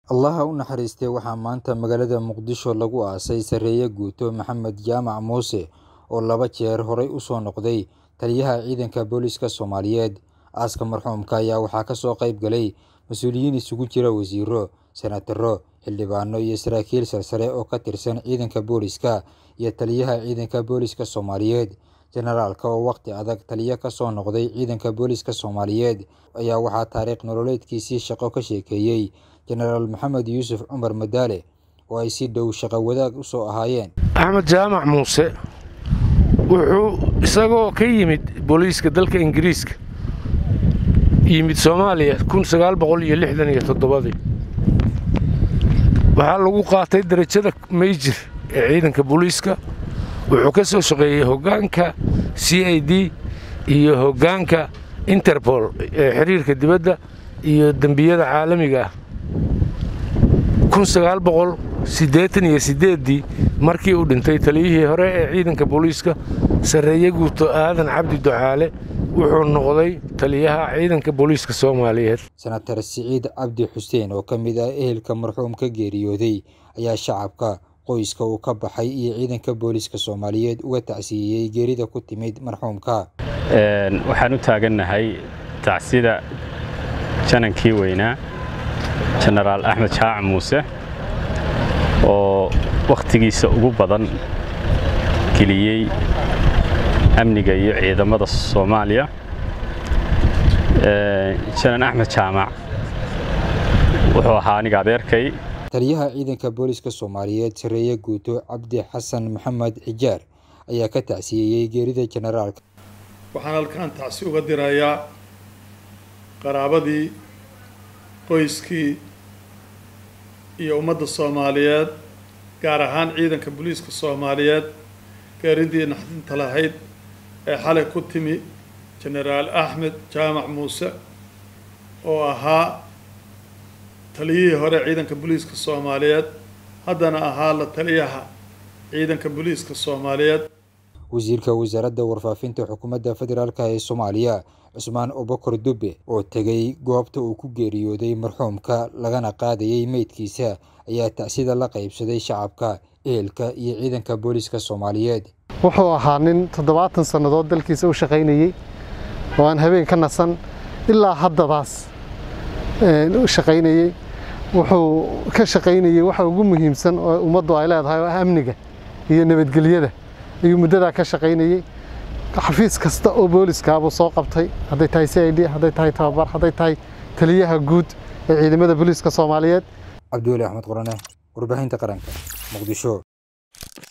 Allaha u naxariistay waxaa maanta magaalada Muqdisho lagu aasay Sareeye Guuto Maxamed Jaamac Muuse oo laba jeer horay u soo noqday taliyaha ciidanka booliska Soomaaliyeed. Aaska marxuumka ayaa waxaa ka soo qayb galay mas'uuliyiin isugu jira wasiirro, senataro, xildhibaano iyo saraakiil sarsare oo ka tirsan ciidanka booliska iyo taliyaha ciidanka booliska Soomaaliyeed. Generaalka oo waqti adag taliye ka soo noqday ciidanka booliska Soomaaliyeed ayaa waxaa taariikh nololeedkiisii shaqo ka sheekeeyay Jenaraal Maxamed Yuusuf Cumar Madaale oo ay si dhow shaqo wadaag u soo ahaayeen. axmed jaamac muuse wuxuu isagoo ka yimid booliiska dalka ingiriiska yimid soomaaliya waxaa lagu qaatay derajada meyjir ee ciidanka booliiska wuxuu ka soo shaqeeyey hoggaanka c i d iyo hoggaanka interpol ee xiriirka dibadda iyo dembiyada caalamiga ah ii markii uu dhintay taliyihii hore ee ciidanka booliiska sarreeye guuto aadan cabdi ducaale wuxuu noqday taliyaha ciidanka booliiska soomaaliyeed senatar siciid cabdi xuseen oo ka mid ah ehelka marxuumka geeriyooday ayaa shacabka qoyska uu ka baxay iyo ciidanka booliiska soomaaliyeed uga tacsiiyey geerida ku timid marxuumka waxaan u taagannahay tacsida janankii weynaa jenaraal axmed jaac muuse oo wakhtigiisa ugu badan geliyey amniga iyo ciidamada soomaaliya janan axmed jaamac wuxuu ahaa aniga adeerkay taliyaha ciidanka booliska soomaaliyeed sareeye guuto cabdi xasan maxamed xijaar ayaa ka tacsiyeeyey geerida jenaraalka waxaan halkaan tacsi uga dirayaa qaraabadii qoyskii iyo ummadda soomaaliyeed gaar ahaan ciidanka booliiska soomaaliyeed geeridii naxdinta lahayd ee xalay ku timi jenaraal axmed jaamac muuse oo ahaa taliyihii hore ciidanka booliiska soomaaliyeed haddana ahaa la taliyaha ciidanka booliiska soomaaliyeed wasiirka wasaaradda warfaafinta xukuumadda federaalk ee soomaaliya cusmaan obokor dube oo tegay goobta uu ku geeriyooday marxuumka lagana qaadayay meydkiisa ayaa tacsida la qaybsaday shacabka ehelka iyo ciidanka booliska soomaaliyeed wuxuu ahaa nin toddobaatan sannadood dalkiisa u shaqaynayey oo aan habeen ka nasan ilaa haddadaas u shaqaynayey wuxuu ka shaqaynayey waxa ugu muhiimsan oo ummaddu ay leedahay oo ah amniga iyo nabadgelyada ayuu muddadaa ka shaqaynayey xafiis kasta oo booliskaabuu soo qabtay hadday tahay c i d hadday tahay tababar hadday tahay taliyaha guud ee ciidamada booliiska soomaaliyeed cabdiweli axmed qorane warbaahinta qaranka muqdisho